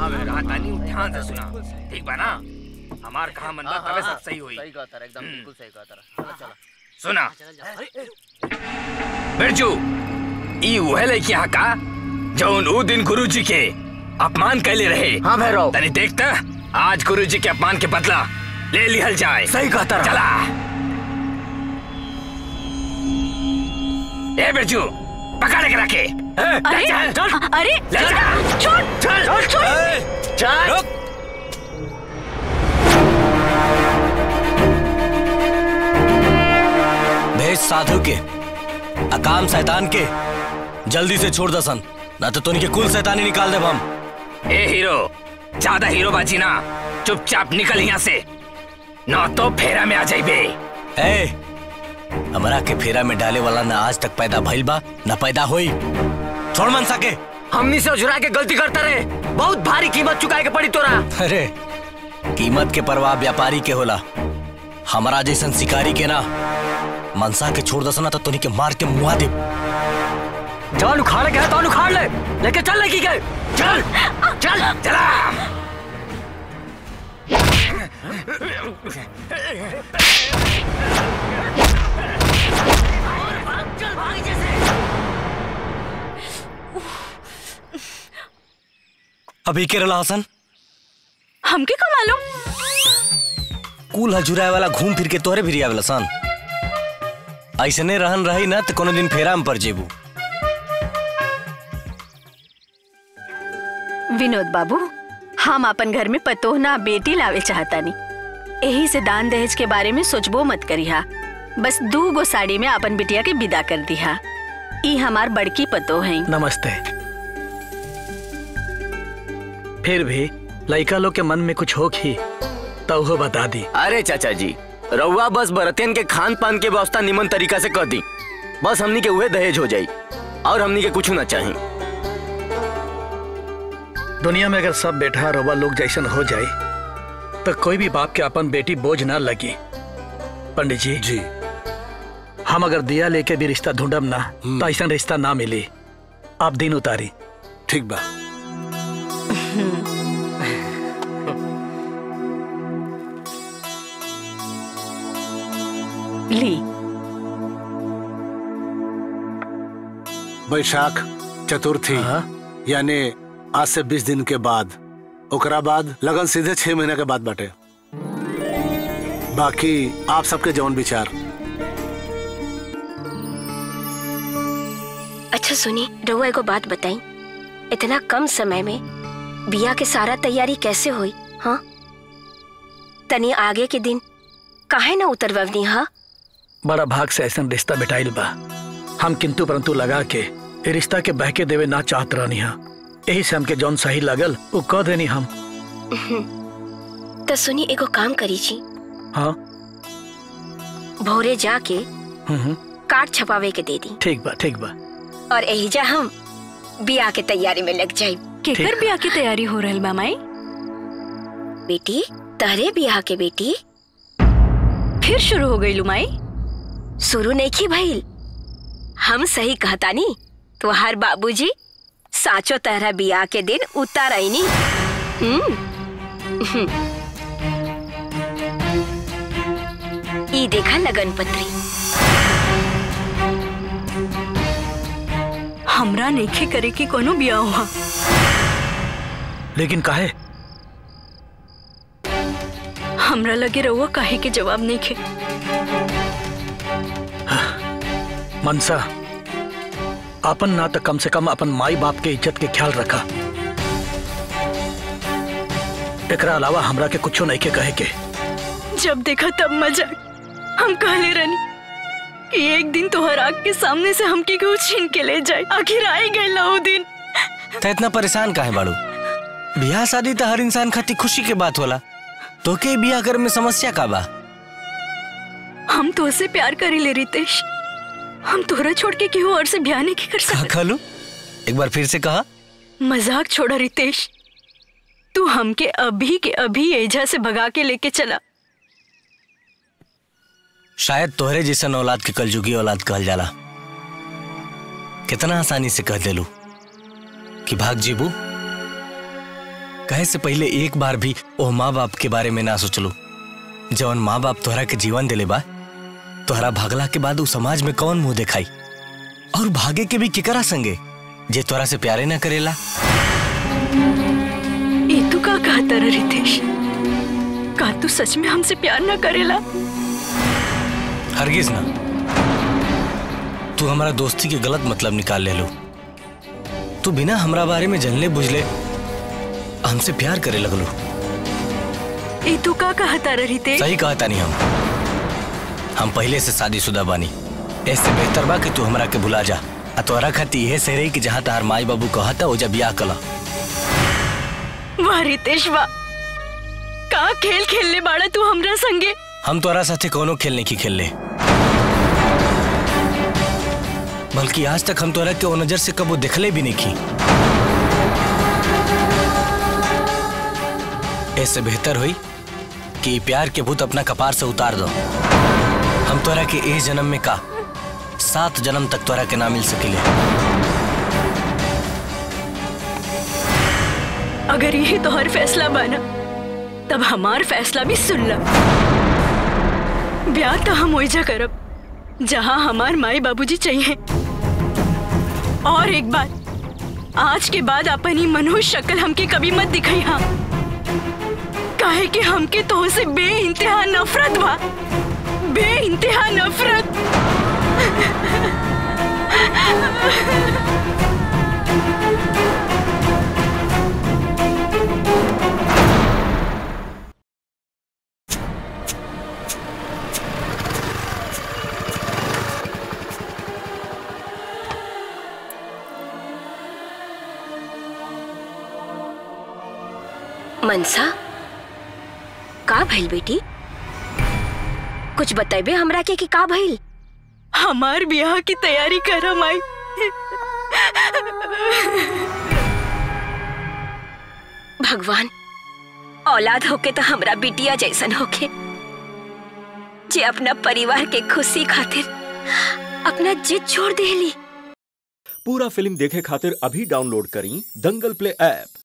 कहा तानी ध्यान से सुना ठीक बा ना हमार कहा मन बा तबे सब सही होई सही कहा तारा एकदम बिल्कुल सही कहा तारा चला चला सुना अरे बिरजू ई वह लड़की यहाँ का जौन ऊ दिन गुरुजी के अपमान कैले रहे हाँ भैरव तनी देखता आज गुरुजी के अपमान के बदला ले लिहल जाए सही कहा तारा चला ए बिरजू पकड़ के रखे अरे चल चल अरे ले जा छोड़ चल छोड़ छोड़ चल रुक भेज साधु के अकाम शैतान के जल्दी से छोड़ दसन ना तो तुनके कुल शैतानी निकाल दे हम ए हीरो ज्यादा हीरो बाजी ना चुपचाप निकल यहाँ से ना तो फेरा में आ जाइबे ए हमरा के फेरा में डाले वाला ना आज तक पैदा भइल बा ना पैदा होई छोड़ मन सके हमनी से उजुरा के गलती करता रहे बहुत भारी कीमत चुकाए के पड़ी तोरा अरे कीमत के परवाह व्यापारी के होला हमारा जैसन शिकारी के ना मनसा के छोड़ दसना तो तुनी के मार के मुआ दे जान उखाड़ के है तो उखाड़ ले लेके चल लड़की के चल चल चला अभी के रला हसन हमके का मालूम कुल हजुराए वाला घूम फिर के तोरे भी आवेला सन ऐसने रहन रही ना तो कोनो दिन फेरा में पड़ जेबू विनोद बाबू हम अपन घर में पतोह ना बेटी लावे चाहतानी यही से दान दहेज के बारे में सोचबो मत करिहा बस दू गो साड़ी में अपन बिटिया के विदा कर दिहा ई हमार बड़की पतोह है नमस्ते फिर भी लड़का लोग के मन में कुछ हो ही तो वो बता दी अरे चाचा जी रउआ बस बरतियन के खान पान के व्यवस्था निमन तरीका से कर दी बस हमनी के उहे दहेज हो जाई और हमनी के कुछ ना चाहिए दुनिया में अगर सब बेटा रोबा लोग जैसन हो जाए तो कोई भी बाप के अपन बेटी बोझ ना लगी पंडित जी जी हम अगर दिया लेके भी रिश्ता ढूंढब ना तो ऐसा रिश्ता ना मिली आप दिन उतारी ठीक बा ली बैशाख चतुर्थी हाँ? यानी आज से बीस दिन के बाद ओकरा बाद लगन सीधे छह महीने के बाद बाटे बाकी आप सबके जौन विचार अच्छा सुनी रहुआ एगो बात बताई इतना कम समय में बिया के सारा तैयारी कैसे हुई हाँ तनी आगे के दिन काहे ना उतरवनी हा बड़ा भाग से ऐसा रिश्ता बेटाइल बा हम किंतु परंतु लगा के ए रिश्ता के बहके देवे ना चाहत रहनी हा यही से हमके जौन सही लगल वो कह देनी हम तो सुनी एगो काम करी जी हाँ भोरे जाके हम्म, हम्म, कार्ड छपावे के दे दी ठीक बा ठीक बा और एहिजा हम बिया के तैयारी में लग जाई केकर ठीक। बिया की तैयारी हो रहल बा माई बेटी तहरे बिया के बेटी फिर शुरू हो गई लुमाई शुरू नहीं की भइल हम सही कहतानी तो हर बाबूजी साचो तरह बिया के दिन उतार आईनी हम्म ई देखा लगन पत्री हमरा नइखे करे की कोनो बिया हुआ लेकिन काहे हमरा लगे रहुआ काहे के जवाब नइखे मनसा अपन ना तो कम से कम अपन माई बाप के इज्जत के ख्याल रखा एकरा अलावा हमरा के कुछो नहीं के कहे के जब देखा तब मजाक हम कहले रहनी कि एक दिन तोहर आग के सामने से हमके केहू छीन के ले जाए आखिर आई गई वो दिन तो इतना परेशान काहे बाड़ू बियाह शादी तो हर इंसान खातिर खुशी के बात होला तो के बियाह करे में समस्या का बा हम तो से प्यार करे ले रितेश हम तोहरा छोड़ के केहू और से ब्याह नहीं कर का सकते खालू एक बार फिर से कहा मजाक छोड़ा रितेश तू हमके अभी के अभी एजा से भगा के लेके चला शायद तोहरे जैसन औलाद के कलजुगी औलाद कहल जाला कितना आसानी से कह देलू कि भाग जीबू कहे से पहले एक बार भी ओ माँ बाप के बारे में ना सोचलू जवन माँ बाप तोहरा के जीवन दिले बा तोहरा भागला के बाद उ समाज में कौन मुंह दिखाई और भागे के भी केकरा संगे जे तोरा से प्यारे ना करेला ये तू का कहता रे रितेश का तू सच में हमसे प्यार ना करेला हरगिज ना तू हमारा दोस्ती के गलत मतलब निकाल ले लो तू बिना हमरा बारे में जनले बुझले हमसे प्यार करे लगलो ये तू का कहता रे रितेश सही कहता नहीं हम हम पहले से शादीशुदा बानी ऐसे बेहतर बा कि तू हमरा के भुला जा आ तोहरा खातिर इहे से रही कि जहाँ तार माई बाबू कहता ओजा बियाह कला वाह रितेश वाह का खेल खेलने बाड़ा तू हमरा संगे हम तोरा साथे कोनो खेल नहीं खेलले बल्कि आज तक हम तोरा के ओ नजर से कबो देखले भी नहीं की ऐसे बेहतर हुई कि ई प्यार के भूत अपना कपार से उतार दो हम तोरा के इस जन्म में का सात जन्म तक तोरा के ना मिल सकिले अगर यही तो हर फैसला बना तब हमार फैसला भी सुन ला ब्याह तो हम ओइजा करब जहाँ हमार माई बाबूजी चाहिए और एक बात आज के बाद अपन ही मनोज शक्ल हमके कभी मत दिखाई हाँ काहे कि हमके तो से बे इंतहा नफरत बा बे इंतहा नफरत मनसा का भइल बेटी कुछ बतेबे हमरा के कि का भइल हमार ब्याह की तैयारी कर माई भगवान औलाद होके तो हमरा बिटिया जैसन होके जे अपना परिवार के खुशी खातिर अपना जिद छोड़ देली पूरा फिल्म देखे खातिर अभी डाउनलोड करी दंगल प्ले ऐप